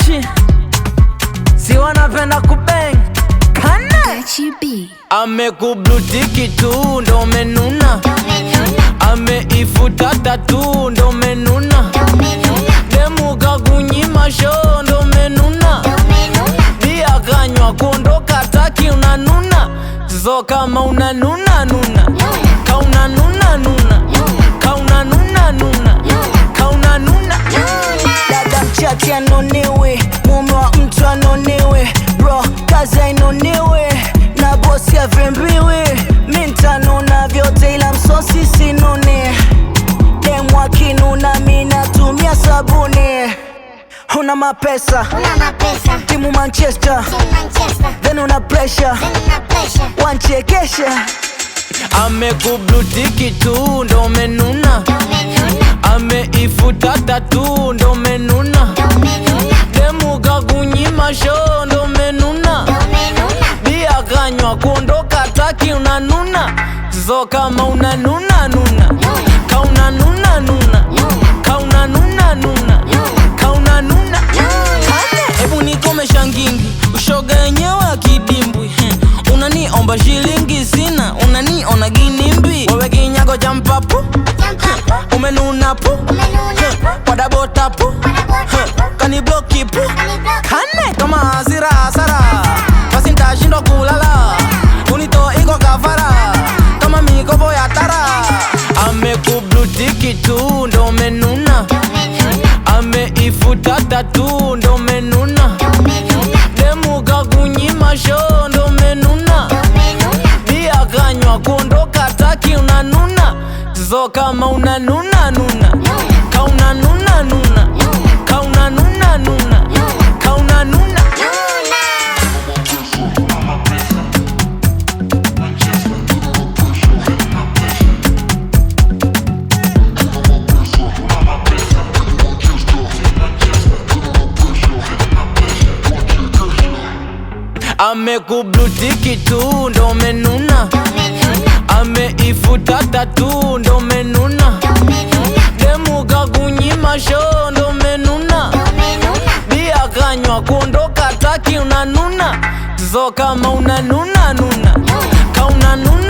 Gucci si wanapenda kubeng kane amekublutiki tu ndo menuna ameifuta tatu ndo menuna demuka kunyima sho ndo menuna bia kanywa kuondoka taki unanuna so kama unanuna nuna kauna nuna nuna kauna nuna nuna kauna nuna dada mchati anonewe mume wa mtu anonewe bro kazi ainoniwe na bosi avembiwe mi ntanuna vyote ila msosi sinune demu akinuna mi natumia sabuni una mapesa timu manchester then una pressure wanchekesha amekublutiki tu ndo menuna ameifuta tatu ndo menuna demuka kunyima sho ndo menuna bia kanywa kuondoka taki unanuna so kama unanuna nuna kauna nuna nuna kauna nuna nuna kauna nuna hebu nikomesha ngingi ushoga yenyewe akidimbwi hmm. unaniomba shilingi sina unaniona ginimbi wewe kinyago cha mpapu umenuna pu wadabota pu kanibloki pu kane kama hasira hasara basi ntashindwa kulala unito iko kafara kama mikopo ya tara amekublutiki tu ndo menuna ameifuta tatu ndo menuna demuka kunyima sho ndo menuna bia kanywa kuondoka taki unanuna so kama unanuna nuna kauna nuna nuna kauna nuna nuna kauna nuna amekublutiki tu ndo menuna ameifuta tatu ndo menuna demuka kunyima sho ndo menuna bia kanywa kuondoka taki unanuna so kama unanuna nuna kauna nuna